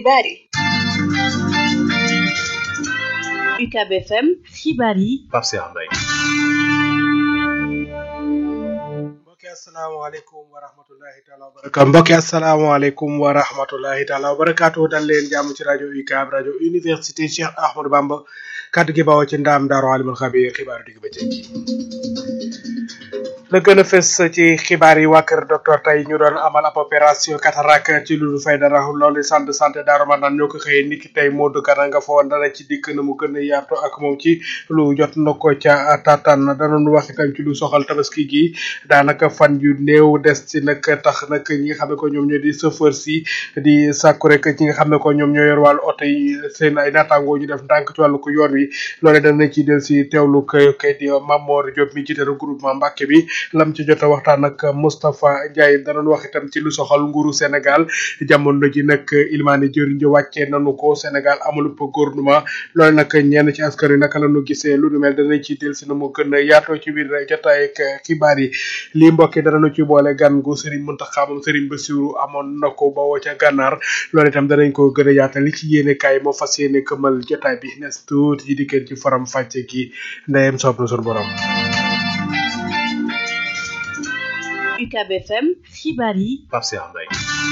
xibaar yi UCAB FM xibaar yi Pape Cheikh Mbaye mbokki asalaamaaleykum wa rahmatullahi taala wa barakaatu mbokki asalaamaaleykum wa rahmatullahi taala wa barakaatu dal leen jàmm ci rajo UCAB rajo université Cheikh Ahmadou Bamba kàddu gi bawoo ci ndaam daaru alimul xabiir xibaaru digg bëccëg la gën a fës ci xibaar yi waa kër docteur tey ñu doon amal ab opération cataracte ci lu fay dara loolu centre de santé Darou Marnane ñoo ko xëyee niki tey Modou Kana nga fa woon dana ci dikk na mu gën a yaatu ak moom ci lu jot na ko ca taataan danoon wax itam ci lu soxal tabaski gi daanaka fan yu néew des ci nag tax nag ñi nga xam ne ko ñoom ñoo di chauffeur si di sàkku rek ñi nga xam ne ko ñoom ñoo yor wàllu oto yi seen ay naataangoo ñu def ndànk ci wàllu ko yoon wi loole dana ci del si teewlu kay kay di Mamor Diop mi jiite regroupement Mbàkke bi lam ci jot a waxtaan ak Moustapha Ndiaye danoon wax itam ci lu soxal nguuru Sénégal jamono ji nag ilmaani jëriñ ji wàccee nanu ko Sénégal amul gouvernement loolu nag ñenn ci askan wi naka la ñu gisee lu nu mel danañ ci del si na mu gën a yaatoo ci biir jotaay ak xibaar yi lii mbokk yi danañu ci boole gan gu Serigne Mountakha moom Serigne Bassirou amoon na ko bawoo ca gànnaar loolu itam danañ ko gën a yaatal li ci yéene kaay moo fas yéene këmal jotaay bi nes tuuti ci dikkeen ci faram fàcce ki ndeyem soob na sun borom UCAB FM xibaar yi Pape Cheikh Mbaye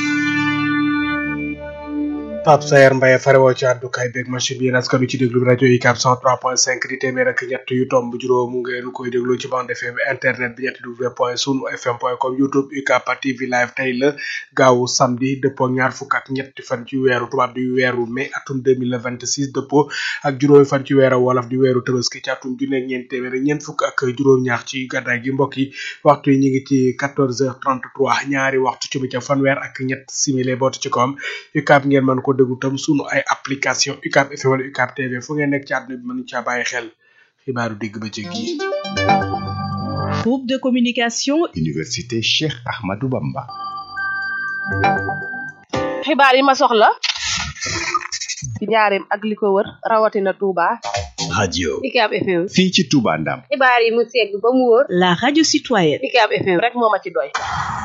Pape Sayer Mbaye farewoo ci àddukaay beeg machine bi askan wi ci déglu rajo UCAB 103.5 di téeméer ak ñett yu tomb juróom ngeen koy déglu ci bande FM internet bi ñetti w point sunu fm point com youtube UCAB TV live tey la gaawu samedi dëppoo ñaar fukk ak ñetti fan ci weeru tubaab di weeru mai atum 2026 dëppoo ak juróomi fan ci weeru wolof di weeru tabaski ci atum junne ak ñeent téeméer ak ñeent fukk ak juróom-ñaar ci gàddaay gi mbokk yi waxtu yi ñu ngi ci 14h33 ñaari waxtu ci bëccëg fanweer ak ñett simili bootu ci koom UCAB ngeen mën ko déglu tam sunu ay application UCAB FM wala UCAB TV fu ngeen nekk ci àdduna bi mën caa bàyyi xel xibaaru digg bëccëg yi. groupe de communication Université Cheikh Ahmadou Bamba. xibaar yi ma soxla ci njaareem ak li ko wër rawatina Touba. radio UCAB FM. fii ci Touba Ndam. xibaar yi mu segg ba mu wóor. la radio citoyenne UCAB FM rek moo ma ci doy.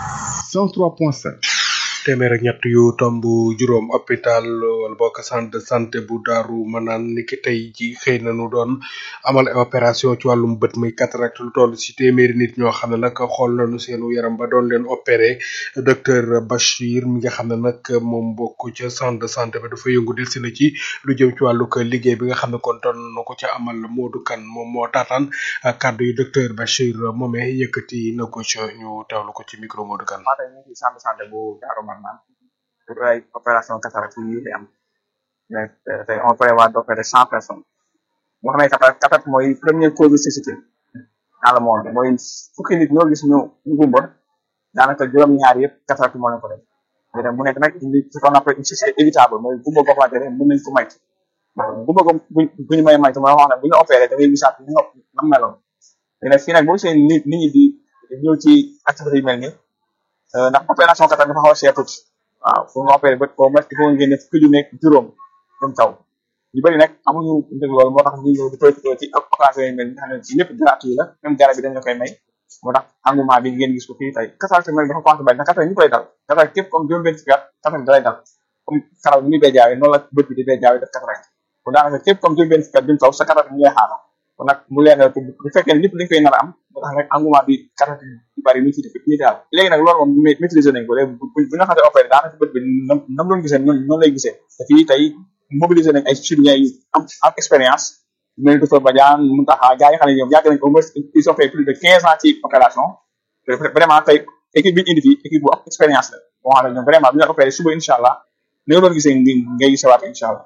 103.5. téeméer ak ñett yu tomb juróom hôpital wala bokk centre de santé bu daaru manaan ni ki tey ji xëy na nu doon amal opération ci wàllum bët muy cataracte lu toll ci téeméeri nit ñoo xam ne nag xool nañu seenu yaram ba doon leen opéré docteur Bachir mi nga xam ne nag moom bokk ca centre de santé ba dafa yëngu del si na ci lu jëm ci wàllu ko liggéey bi nga xam ne kon doon na ko ca amal Modou Kane moom moo taataan kàddu yi docteur Bachir moomee yëkkati na ko ca ñu teewlu ko ci micro Modou Kane. maa tey ñu ngi ci centre de santé bu Darou Marnane pour ay opération cataracte yi fi am mais tey on prévoit d'opérer cent personnes moo xam ne cataracte cataracte mooy première cause de cécité dans le monde mooy fukki nit ñoo gis ñu ñu gumba daanaka juróom-ñaar yëpp cataracte moo leen ko def mais nag mu nekk nag une ce qu'on appelle une cécité évitable mooy gumba goo xamante ne mën nañ ko maytu gumba go bu bu ñu may maytu mooy wax ne bu ñu opéré da ngay gisaat ni nga nam meloon mais nag fii nag boo gisee nit nit ñi di ñëw ci activité yu mel nii ndax opération cataracte dafa xaw a cher tuuti waaw pour nga opéré bët au moins il faut nga génne fukki ju nekk juróom dem taw ñu bëri nag amuñu dëgg loolu moo tax ñu ñëw di profité ci occasion yi mel nga xam ne ci lépp gratuit la même garab bi dañ la koy may moo tax engouement bi ngeen gis ko fii tey cataracte mel dafa commencé bari ndax cataracte ñu koy dal cataracte képp comme juróom benn fukki at cataracte da lay dal comme karaw ni muy béjjaawee noonu la bët bi di béjjaawee def cataracte kon daanaka képp comme juróom benn fukki at jëm taw sa cataracte mu lay xaar kon nag mu leen bu fekkee ne lépp dañ koy nar a am moo tax nag engouement bi cataracte yu bari ñu fi def ñu daal léegi nag loolu moom maîtriser nañ ko léegi bu bu nga xam ne opéré daanaka bët bi nam nam doon gisee noonu noonu lay gisee te fii tey mobiliser nañ ay chirurgiens yu am am expérience mel ni docteur Badiane Mountakha gars yi nga xam ne ñoom yàgg nañ ko au moins ils ont fait plus de quinze ans ci opération vraiment tey équipe bi ñu indi fii équipe bu am expérience la boo xam ne ñoom vraiment bu ñu la opéré suba incha allah ni nga doon gisee ngay gisewaat incha allah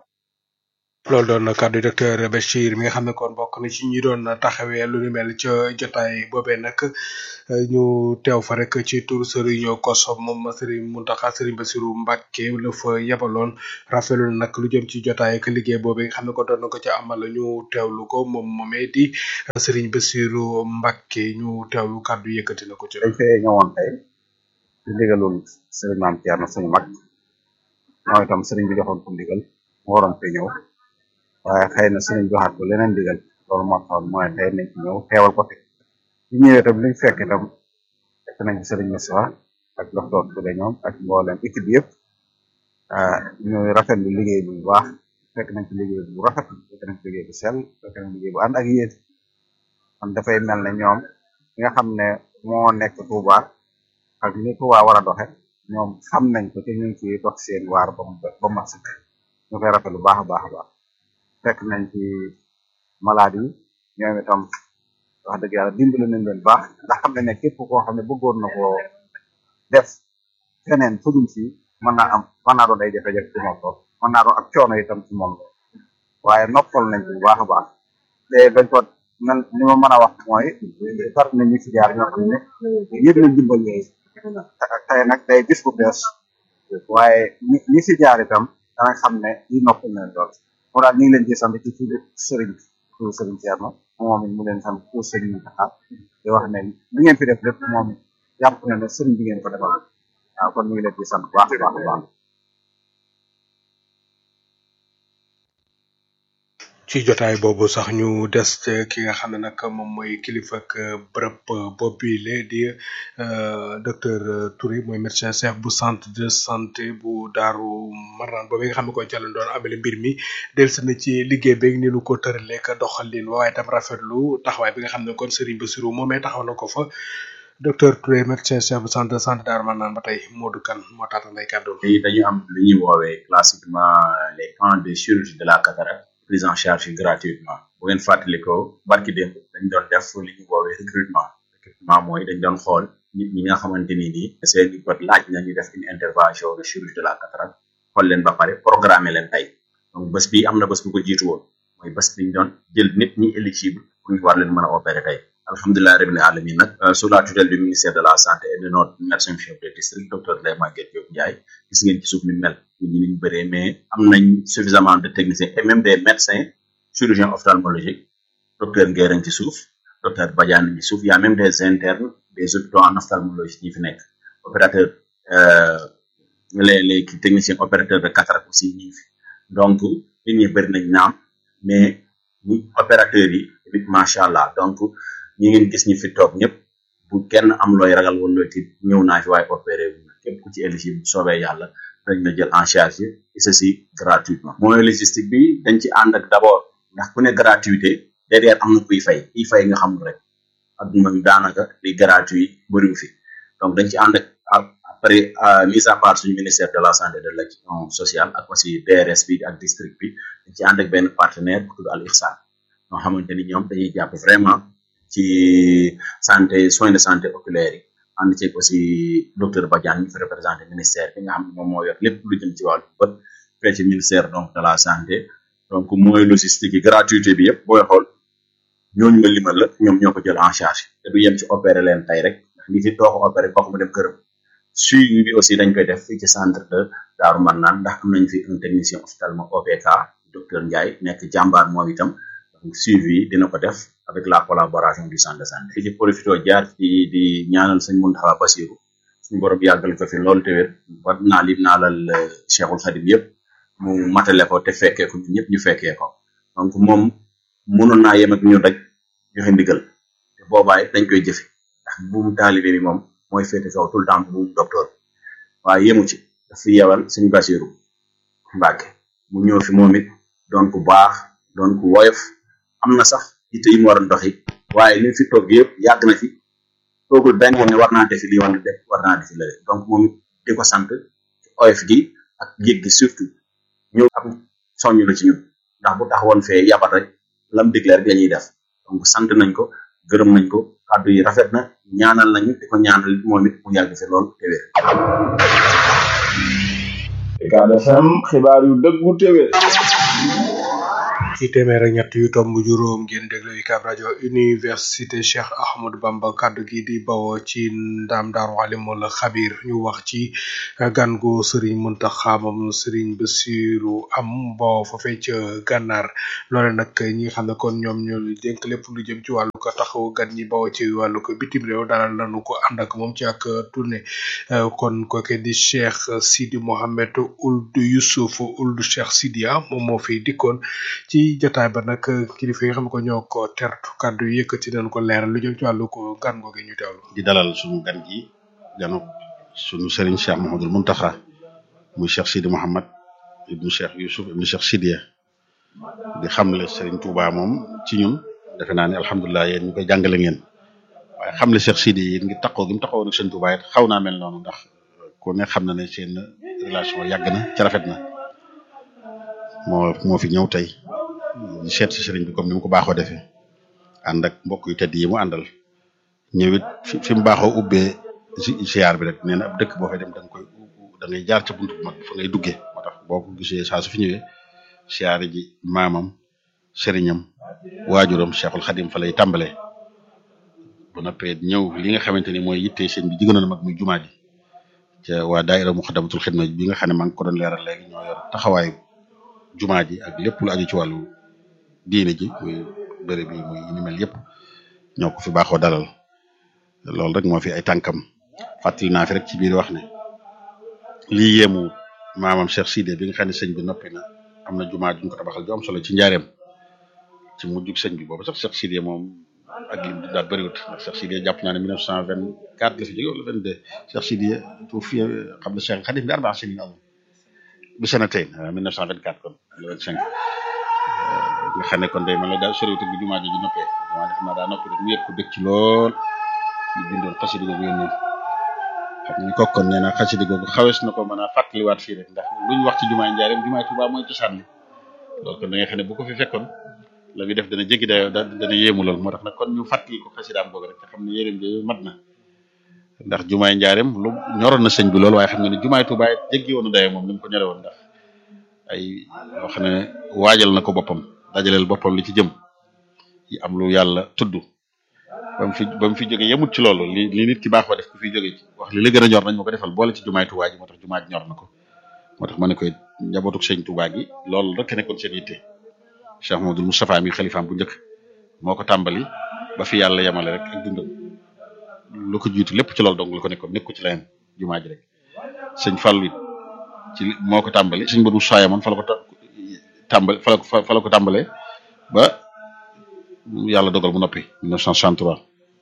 loolu doon na kàddu docteur Bachir mi nga xam ne kon bokk na ci ñi doon taxawee lu ni mel ca jotaay boobee nag ñu teew fa rek ci tur Serigne Kosso moom Serigne Mountakha Serigne Bassirou Mbacké la fa yebaloon rafetlu nag lu jëm ci jotaay ak liggéey boobee nga xam ne ko doon na ko ca amal ñu teewlu ko moom moomee di Serigne Bassirou Mbacké ñu teewlu kàddu yëkkati na ko ci. dañ fee ñëwoon tey di ndigalul Serigne Mame Thierno suñu mag mooy itam Serigne bi joxoon ko ndigal mu waroon fee ñëw. waaye xëy na sëriñ joxaat ko leneen digal loolu moo taxoon mooy tey nañ ci ñëw teewal ko fi bi ñëwee tam liñ fekk itam fekk nañ sëriñ Moussa ak docteur Touré ñoom ak mboolem équipe bi yëpp ñu rafetlu liggéey bu baax fekk nañ ci liggéey bu rafet fekk nañ ci liggéey bu sell fekk nañ liggéey bu ànd ak yéen kon dafay mel ne ñoom ki nga xam ne moo nekk Touba ak ni Touba war a doxe ñoom xam nañ ko te ñu ngi ciy dox seen waar ba mu ba mu mat sëkk ñu koy rafetlu baax a baax a baax fekk nañ ci malade yi ñoom itam wax dëgg yàlla dimbali nañ leen baax ndax xam ne ne képp koo xam ne bëggoon na koo def feneen fudul fii mën naa am mën naa doon ay jafe-jafe ci moom lool mën naa doon ak coono itam ci moom lool waaye noppal nañ ci bu baax a baax te dañ ko nan li ma mën a wax mooy far na ñu fi jaar ñoo xam ne yëpp nañ dimbal yooyu tey nag day gis bu bees waaye ñi ñi fi jaar itam danañ xam ne yi noppal nañ lool moo daal ñu ngi leen ci sant ci turu sëriñ turu sëriñ Thierno moom it mu leen sant pour sëriñ Taxa di wax ne li ngeen fi def lépp moom it jàpp na ne sëriñ bi ngeen ko defal waaw kon ñu ngi leen di sant bu baax a baax a baax ci jotaay boobu sax ñu des ca ki nga xam ne nag moom mooy kilifa ak bërëb boobile di docteur Touré mooy médecin chef bu centre de santé bu Daaru Marnaan boobu nga xam ne ko jàllan doon amele mbir mi delsi na ci liggéey beeg ni nu ko tëralee ka doxalin waaye tam rafetlu taxawaay bi nga xam ne kon Serigne Bassirou moomee taxaw na ko fa docteur Touré médecin chef bu centre de santé Daaru Marnaan ba tey Modou Kane moo taata nday kàddu tey dañu am lu ñuy woowee classiquement les camps de chirurgie de la cataracte prise en charge gratuitement bu ngeen fàttalikoo barki démb dañ doon def li ñu woowee recrutement recrutement mooy dañ doon xool nit ñi nga xamante ni nii seeni bët laaj na ñu def une intervention de chirurgie de la cataracte xool leen ba pare programmer leen tey donc bés bi am na bés bu ko jiitu woon mooy bés biñ doon jël nit ñi éligible pour ñu war leen mën a opérer tey alhamdulilah rabbil alamin nag sous la tutelle du ministère de la santé et de notre médecin chef de district docteur Ndeye Maguette Diop Ndiaye gis ngeen ci suuf ni mel nit ñi niñ bëree mais am nañ suffisamment de techniciens et même des médecins chirurgiens ophtalmologiques docteur Ngueren ci suuf docteur Badiane ci suuf y a même des internes des hôpitaux en ophtalmologie ñi fi nekk opérateur les les techniciens opérateurs de cataracte aussi ñi fi donc nit ñi bëri nañ naam mais ñi opérateurs yi tamit macha allah donc ñi ngeen gis ñi fi toog ñëpp bu kenn am looy ragal wala looy tiit ñëw naa fi waaye opéré wu képp ku ci éligible bu soobee yàlla dañ la jël en charge et ceci gratuitement mooy logistique bi dañ ci ànd ak d'abord ndax ku ne gratuité derrière am na kuy fay kuy fay nga xam rek adduna bi daanaka li gratuit bëriwu fi donc dañ ci ànd ak après mise à part suñu ministère de la santé et de l'action sociale ak aussi DRS bi ak district bi dañ ci ànd ak benn partenaire bu tudd Al Ihsan ñoo xamante ni ñoom dañuy jàpp vraiment ci santé soins de santé oculaire yi ànd ceeg aussi docteur Badiane ñu fi représenté ministère bi nga xam ne moom moo yor lépp lu jëm ci wàllu bët fee ci ministère donc de la santé donc mooy logistique yi gratuité bi yëpp booy xool ñooñu nga limal la ñoom ñoo ko jël en charge te du yem ci opéré leen tey rek ndax nit yi too ko opéré kooku mu dem këram suivi bi aussi dañ koy def fii ci centre de Daaru Marnaan ndax am nañ fi un technicien ophtalmo OPK docteur Ndiaye nekk jàmbaar moom itam donc suivi dina ko def avec la collaboration du centre de santé fi ci profito jaar ci di ñaanal sëñ Mountakha Bassirou suñu borom yàggal ko fi loolu te wér war naa lim naalal Cheikhul Khadim yëpp mu matale ko te fekkee ko ñun ñëpp ñu fekkee ko donc moom mënoon naa yem ak ñun rek joxe ndigal te boobaay dañ koy jëfe ndax buum taalibe bi moom mooy féete kaw tout le temps buum docteur waaye yemu ci daf fi yewal sëñ Bassirou Mbacke mu ñëw fi moom it doon ku baax doon ku woyof am na sax yitte yi mu war a doxi waaye li fi toog yëpp yàgg na fi toogul benn yoon ne war naa defi lii wala def war naa defi la donc moom di ko sant ci oyof gi ak yëg gi surtout ñëw am soññ la ci ñun ndax bu taxawoon fee yabat rek lam digle rek dañuy def donc sant nañ ko gërëm nañ ko kàddu yi rafet na ñaanal nañu di ko ñaanal moom it mu yàgg fi lool te wér. Ucab FM xibaar yu dëggu te wér. ci téeméer ak ñett yu tomb juróom ngeen déglu UCAB rajo université Cheikh Ahmadou Bamba kaddu gi di bawoo ci ndam daaru alimul xabir ñu wax ci gan gu Serigne Mountakha moom Serigne Bassirou am boo foofee ca gànnaar loole nag ñi nga xam ne kon ñoom ñoo dénk lépp lu jëm ci wàllu ko taxaw gan ñi bawoo ci wàllu ko bitim réew dalal nañu ko ànd ak moom ci ak tournée kon kooke di Cheikh Sidi Mohamed Ould Youssouf Ould Cheikh Sidia moom moo fi dikkoon ci jotaay ba nag kilifa yi nga xam ne ko ñoo ko tertu kàddu yi yëkkati nañ ko leeral lu jëm ci wàllu ko gan googu ñu teewlu. di dalal suñu gan gi ganu suñu sëriñ Cheikh Mouhamadoul Mountakha muy Cheikh Sidi Mouhamad ibnu Cheikh Youssouf ibnu Cheikh Sidiya di xamle Serigne Touba moom ci ñun defe naa ne alhamdulilah yéen ñu koy jàngale ngeen waaye xamle Cheikh Sidi yi ngir taxaw gi mu taxawoon ak Serigne Touba it xaw naa mel noonu ndax ku ne xam na ne seen relation yàgg na ca rafet na moo moo fi ñëw tey di seet si Serigne bi comme ni mu ko baaxoo defee ànd ak mbokk yu tedd yi mu àndal ñëwit fi fi mu baaxoo ubbee ziar bi rek nee na ab dëkk boo fay dem da nga koy da ngay jaar ca buntu bu mag fa ngay duggee moo tax boo ko gisee saa su fi ñëwee siyaare ji maamam sëriñam waajuram Cheikhul Khadim fa lay tàmbalee bu noppee ñëw li nga xamante ni mooy yitte sëñ bi jigéenoon mag muy jumaa ji ca waa daaira Muxaddamatul Xidma bi nga xam ne maa ngi ko doon leeral léegi ñoo yor taxawaayu jumaa ji ak lépp lu aju ci wàllu diine ji muy bëri bi muy ni mel yëpp ñoo ko fi baaxoo dalal loolu rek moo fi ay tànkam fàttali naa fi rek ci biir wax ne lii yéemu maamam Cheikh Sidé bi nga xam ne sëñ bi noppi na am na jumaa juñ ko tabaxal ju am solo ci njaareem ci mujjug sëñ bi boobu sax Cheikh Sidé moom ak lim di daal bëriwut ndax Cheikh Sidé jàpp naa ne 1924 la fi jóge wala 22 Cheikh Sidé tuufi xam na Cheikh Khadim bi arbaa sinin am bi sanatayn 1924 kon le 25 nga xam ne kon day man la daal soriwut bi jumaa ji ji noppee jumaa ji xam naa daa noppi rek mu yëg ko bëgg ci lool ñu bindoon xasida googu yónnee xam ni kokkoon nee na xasida googu xawees na ko mën a fàttaliwaat fii rek ndax luñ wax ci jumaay njaareem jumaay Tuubaa mooy cosaan li loolu kon da nga xam ne bu ko fi fekkoon la muy def dana jéggi dayoo da dana yéemu lool moo tax nag kon ñu fàttali ko xasidaam googu rek te xam ne yéreem jooyu mat na ndax jumaay njaareem lu ñoroon na sëñ bi lool waaye xam nga ne jumaay Tuubaa it jéggi woon na dayoo moom ni mu ko ñore woon ndax ay yoo xam ne waajal na ko boppam dajaleel boppam li ci jëm yi am lu yàlla tudd ba mu fi ba mu fi jógee yemut ci loolu li li nit ki baax ba def ku fi jógee ci wax li la gën a ñor nañ ma ko defal boole ci jumaay Tuubaa ji moo tax jumaa ji ñor na ko moo tax ma ne koy njabootuk sëñ Tuubaa gi loolu rek nekkoon seen yitte Cheikh Mamadou Moustapha mi xalifaam bu njëkk moo ko tàmbali ba fi yàlla yemale rek ak dundam lu ko jiitu lépp ci loolu dong la ko nekkoon nekku ci leneen jumaa ji rek sëñ Fallu it ci moo ko tàmbali sëñ Badou Soya man fa la ko tàmbali fa la ko fa la ko tàmbalee ba yàlla dogal mu noppi 1963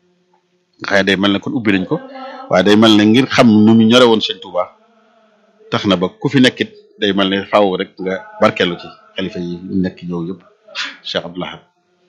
nga xam ne day mel ne kon ubbi nañ ko waaye day mel ne ngir xam nu mu ñore woon sëñ Touba tax na ba ku fi nekkit day mel ne faaw rek nga barkeelu ci xalifa yi nekk ñëw yëpp Cheikh Abdoul Ahad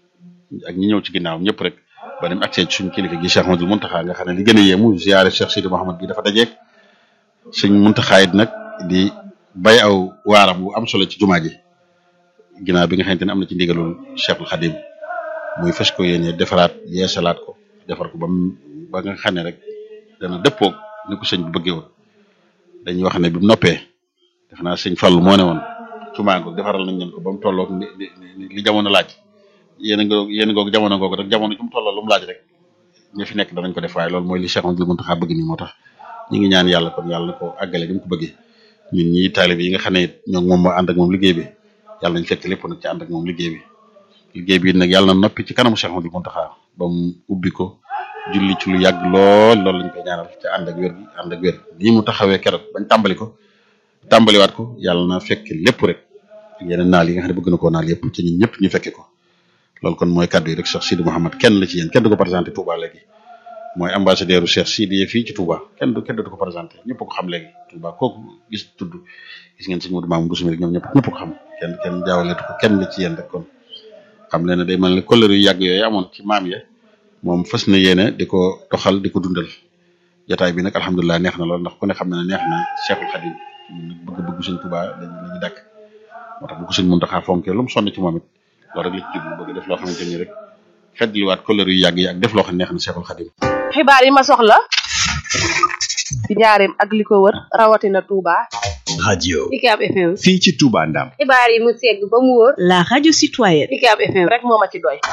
ak ñi ñëw ci ginnaawam ñëpp rek ba dem accès ci suñu kilifa gi Cheikh Ahmadou Mountakha nga xam ne li gën a yéemu ziare Cheikh Sidi Mouhamad bi dafa dajeeg suñ Mountakha it nag di bay aw waaram bu am solo ci jumaa ji ginnaaw bi nga xamante ne am na ci ndigalul Cheikhul Khadim muy fas ko yéene defaraat yeesalaat ko defar ko ba mu ba nga xam ne rek dana dëppoog ni ko sëñ bi bëggee woon dañuy wax ne bi mu noppee def naa sëñ Fallu moo ne woon jumaa ngoog defaral nañ leen ko ba mu tolloog li li jamono laaj yéen a ngoog yéen a ngoog jamono ngoog rek jamono ju mu tolloo lu mu laaj rek ñu fi nekk danañ ko def waaye loolu mooy li Cheikh Amadou Mountakha bëgg nii moo tax ñu ngi ñaan yàlla kon yàlla na ko àggale ni mu ko bëggee ñun ñi taalibe yi nga xam ne it ñoo moom moo ànd ak moom liggéey bi yàlla nañ fekk lépp nag ci ànd ak moom liggéey bi liggéey bi nag yàlla na noppi ci kanamu Cheikh Amadou Mountakha ba mu ubbi ko julli ci lu yàgg lool loolu lañ koy ñaanal ci ànd ak wér gi ànd ak wér nii mu taxawee keroog bañ tàmbali ko tàmbaliwaat ko yàlla na fekk lépp rek yeneen naal yi nga xam ne bëgg na koo naal yëpp ci ñun ñëpp ñu fekke ko loolu kon mooy kàddu yi rek Cheikh Sidi Mouhamad kenn la ci yéen kenn du ko présenté Touba léegi mooy ambassadeur u Cheikh Sidi fii ci Touba kenn du kenn du ko présenté ñëpp ko xam léegi Touba kooku gis tudd gis ngeen sëñ Modou Mamoun Bousso rek ñoom ñëpp ñëpp ko xam kenn kenn jaawaleetu ko kenn la ci yéen rek kon xam leen ne day mel ne kóllëre yu yàgg yooyu amoon ci maam ya moom fas na yéene di ko doxal di ko dundal jotaay bi nag alhamdulilah neex na lool ndax ku ne xam na ne neex na Cheikhul Khadim bëgg-bëgg sëñ Touba lañu la ñu dàkk moo tax bu ko sëñ Mountakha fonkee lu mu sonn ci moom it loolu rek la ci jublu bëgg def loo xamante ni rek feddliwaat kóllëre yu yàgg yi ak def loo xam ne neex na Cheikhul Khadim xibaar yi ma soxla ci njaareem ak li ko wër rawatina Touba. radio UCAB FM. fii ci Touba Ndam xibaar yi mu segg ba mu wóor. la radio citoyenne. UCAB FM rek moo ma ci doy.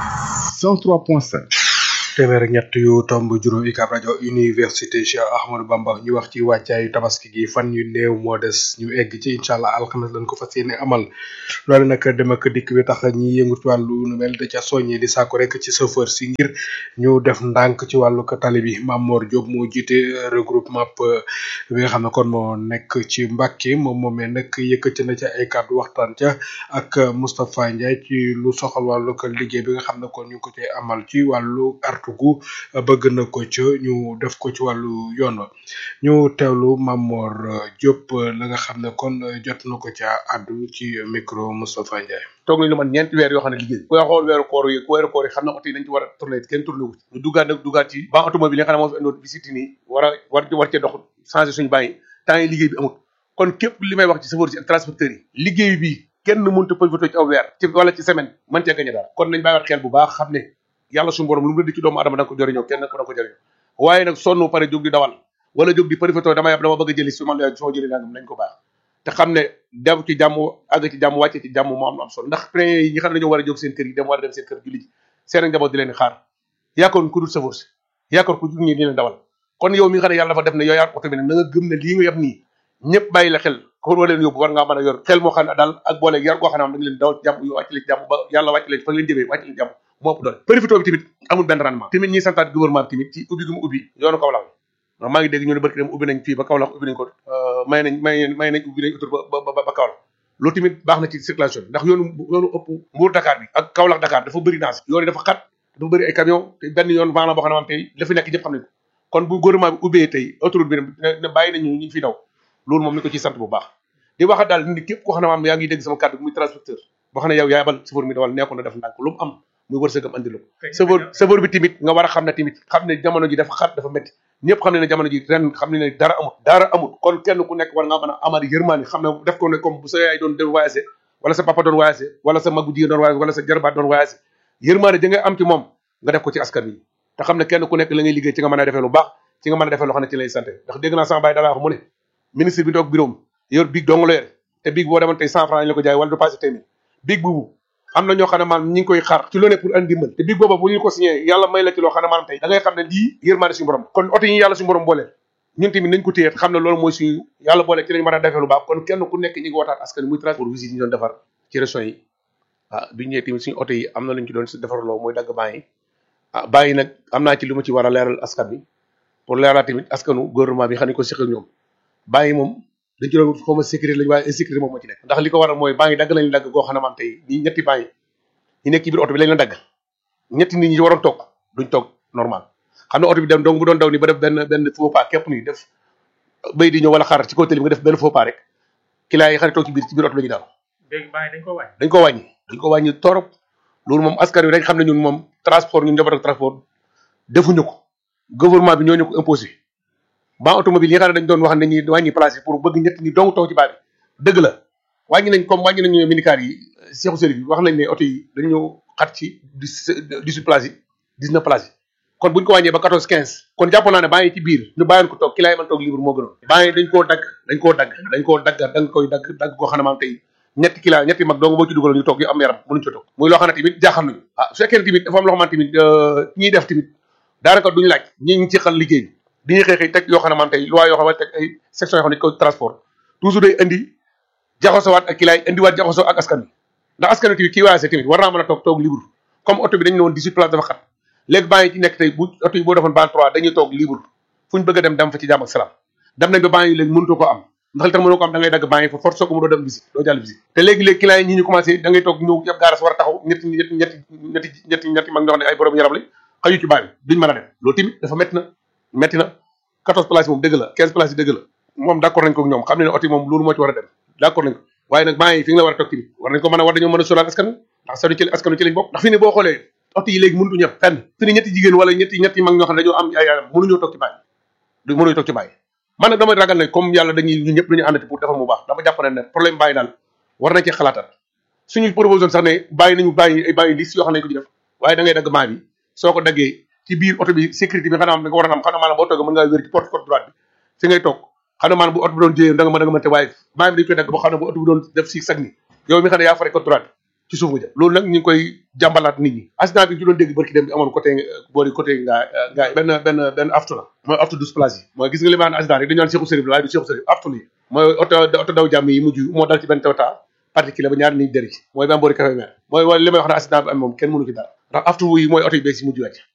103.5 téeméer ak ñett yu tomb juróom UCAB rajo université Cheikh Ahmadou Bamba ñu wax ci wàccaayu tabaski gi fan yu néew moo des ñu egg ci incha allah alxames lañ ko fas yéene amal loolu nag dem ak dikk bi tax ñi yëngu ci wàllu nu mel da ca soññee di sàkku rek ci chauffeur si ngir ñu def ndànk ci wàllu ko tali bi Mamor Diop moo jiite regroupement bi nga xam ne kon moo nekk ci Mbàkke moom moomee nag yëkkati na ca ay kàddu waxtaan ca ak Moustapha Ndiaye ci lu soxal wàllu ko liggéey bi nga xam ne kon ñu ngi ko cay amal ci wàllu artu ñaxtu gu bëgg na ko ca ñu def ko ci wàllu yoon wa ñu teewlu Mamor Diop la nga xam ne kon jot na ko ca àddu ci micro Moustapha Ndiaye. toog nañu lu man ñeenti weer yoo xam ne liggéey ku xool weeru koor yi ku weeru koor yi xam na oto yi dañ ci war a tourné kenn tourné wu ñu duggaat nag duggaat ci ban automobile yi nga xam ne moo fi indoon visite nii war a war war cee dox changé suñu bàyyi temps yi liggéey bi amul kon képp li may wax ci chauffeur yi ak transporteurs yi liggéey bi kenn mënut a profité ci aw weer ci wala ci semaine mën cee gañe dara kon nañ bàyyiwaat xel bu baax xam ne yàlla suñu borom lu mu di ci doomu adama da nga ko jëriñoo kenn ko da nga ko jëriñoo waaye nag sonn pare jóg di dawal wala jóg di profité dama yab dama bëgg a jëli su ma la soo jëli nangam nañ ko baax te xam ne dem ci jàmm àgg ci jàmm wàcce ci jàmm moo am lu am solo ndax train yi ñi xam ne dañoo war a jóg seen kër yi dem war a dem seen kër julli ji seen ak njaboot di leen xaar yaakaar ku dul chauffeur si yaakaar ku ñi di leen dawal kon yow mi nga xam ne yàlla dafa def ne yow yaa oto bi nag na nga gëm ne lii nga yab nii ñëpp bàyyi la xel ko war leen yóbbu war ngaa mën a yor xel moo xam ne daal ak boole yar goo xam ne am da nga leen dawal ci jàmm yu wàcc leen jàmm ba yàlla wàcc leen fa nga leen jëmee wàcc leen jàmm moo ëpp doole profito bi tamit amul benn rendement tamit ñi santaat gouvernement bi tamit ci ubbi gu mu ubbi yoonu Kaolack ndax maa ngi dégg ñu ne barki dem ubbi nañ fii ba Kaolack ubbi nañ ko may nañ may may nañ ubbi nañ autour ba ba ba Kaolack loolu tamit baax na ci circulation bi ndax yoonu yoonu ëpp Mbour Dakar bi ak Kaolack Dakar dafa bëri naas yoon yi dafa xat dafa bëri ay camion te benn yoon maanaam boo xam ne am tey la fi nekk ñëpp xam nañ ko kon bu gouvernement bi ubbee tey autoroute bi ne bàyyi nañu ñu fi daw loolu moom ni ko ci sant bu baax di wax daal ni képp koo xam ne maam yaa ngi dégg sama kàddu muy transporteur boo xam ne yow yaabal chauffeur mi dawal nekkoon na def ndànk lu mu am muy wërsëgam andi la ko chauffeur chauffeur bi tamit nga war a xam ne tamit xam ne jamono ji dafa xat dafa métti ñëpp xam ne ne jamono ji ren xam ne ne dara amut dara amut kon kenn ku nekk war nga mën a amal yërmaani xam ne def ko ne comme bu sa yaay doon doon voyagé wala sa papa doon voyagé wala sa magu jigéen doon voyagé wala sa jarbaat doon voyagé yërmaani da ngay am ci moom nga def ko ci askan wi te xam ne kenn ku nekk la ngay liggéey ci nga mën a defee lu baax ci nga mën a defee loo xam ne ci lay santé ndax dégg naa sama baay dalaa wax mu ne ministre bi toog bureau yor biig dong la yore te biig boo demoon tey cent franc lañ la ko jaay wala du passé téeméer biig boobu am na ñoo xam ne maanaam ñi ngi koy xaar ci lu ne pour andi dimbal te biig booba bu ñu ko signé yàlla may la ci loo xam ne maanaam tey da ngay xam ne lii yërmaane suñu borom kon oto yi yàlla suñu borom boole ñun tamit nañ ko téye xam ne loolu mooy suñu yàlla boole ci lañ mën a defee lu baax kon kenn ku nekk ñi ngi wootaat askan muy transport visite yi ñu doon defar ci régions yi ah bi ñëwee tamit suñu oto yi am na luñ ci doon defarloo mooy dagg bàyyi ah bàyyi nag am naa ci lu ma ci war a leeral askan bi pour leeral tamit askanu gouvernement bi xam ne ko seq ak ñoom bàyyi moom dañ ci doon xaw ma sécurité lañu waaye insécurité moom moo ci nekk ndax li ko waral mooy baa ngi dagg lañu dagg goo xam ne man tey ñi ñetti baa ngi ñi nekk ci biir oto bi lañ la dagg ñetti nit ñi waroon toog duñ toog normal xam ne oto bi dem donc bu doon daw ni ba def benn benn faux pas képp nii def bay di ñëw wala xaar ci kaw télé bi nga def benn faux pas rek client yi xam ne toog ci biir ci biir oto bi la ñu daal léegi bàyyi dañ ko wàññi. dañ ko wàññi dañ ko wàññi torop loolu moom askan wi dañ xam ne ñun moom transport ñun njaboot ak transport defuñu ko gouvernement bi ñoo ñu ko imposé ban automobile yi nga xam ne dañ doon wax ne ñi wàññi place yi pour bëgg ñett ñi dong toog ci baa bi dëgg la wàññi nañ comme wàññi nañu minicar yi seexu sëriñ bi wax nañ ne oto yi dañu xat ci dix dix-huit places yi dix-neuf places yi kon buñ ko wàññee ba quatorze quinze kon jàpp naa ne baa ngi ci biir ñu bàyyoon ko toog ki laay mën toog libre moo gënoon baa ngi dañ koo dagg dañ koo dagg dañ koo dagg da nga koy dagg dagg koo xam ne maam tey ñetti kila ñetti mag dong boo ci dugal ñu toog yu am yaram mënuñ ci toog muy loo xam ne tamit jaaxal nañu ah su fekkee ne tamit dafa am loo xamante tamit ñiy def tamit daanaka duñu laaj ñi ngi ci xal liggéey bi dañuy xëy xëy teg yoo xam ne maam tey loi yoo xam ne teg ay section yoo xam ne ko transport toujours day indi jaxasowaat ak kilaay indiwaat jaxasoo ak askan bi ndax askan wi tamit kii waase tamit war naa mën a toog toog libre comme oto bi dañu ne woon 18 place dafa xat léegi baa ngi ci nekk tey bu oto yi boo defoon ban 3 dañuy toog libre fu ñu bëgg a dem dem fa ci jàmm ak salaam dem nañ ba baa ngi léegi mënutoo ko am ndax li tax mënoo ko am da ngay dagg baa ngi fa force soo ko mënoo dem visite doo jàll visite te léegi-léegi client yi ñi ñu commencé da ngay toog ñëw yëpp gaaras war a taxaw ñetti ñetti ñetti ñetti ñetti ñetti mag ñoo xam ne ay borom yaram lañ xaju ci baa bi duñ mën a dem loolu tamit dafa métti na métti na 14 places moom dëgg la 15 places yi dëgg la moom d' accord nañ ko ak ñoom xam ne ne oto yi moom loolu moo ci war a dem d' accord nañ ko waaye nag baa ngi fi nga la war a toog tamit war nañ ko mën a war dañoo mën a solaal askan ndax sanu ci askan ci lañ bokk ndax fi ne boo xoolee oto yi léegi mënutu ñëpp fenn fi ne ñetti jigéen wala ñetti ñetti mag ñoo xam ne dañoo am ay yaram mënuñoo toog ci bàyyi du mënuñu toog ci bàyyi man nag damay ragal ne comme yàlla dañuy ñu ñëpp dañu àndati pour defar mu baax dama jàpp ne ne problème bàyyi daal war nañ ci xalaatal suñu proposition sax ne bàyyi nañu bàyyi ay bàyyi liste yoo xam ne ko ci def waaye da ngay dagg maa bi soo ko daggee ci biir oto bi sécurité bi xanaa am da nga war a am xanaa maanaam boo toogee mën ngaa wér ci porte porte droite bi fi ngay toog xanaa maanaam bu oto bi doon jëyee da nga mën da nga mënte waaye maa bi dañu koy dagg boo xam ne bu oto bi doon def si sag ni yow mi xam ne yaa fare porte droite bi ci suuf nga jëm loolu nag ñu ngi koy jàmbalaat nit ñi accident bi ñu doon dégg barki dem bi amoon côté boori côté ngaa ngaa benn benn benn aftu la mooy aftu douze places yi mooy gis nga li ma naan accident rek dañu naan Cheikhou Sérif la waaye du Cheikhou Sérif aftu la mooy oto oto daw jàmm yi mujj moo dal ci benn Toyota particulier ba ñaari nit dëri ci mooy benn boori café mer mooy li may wax ne accident bi am moom kenn mënu ci dara ndax aftu yi mooy oto yi beeg si mujj wàcc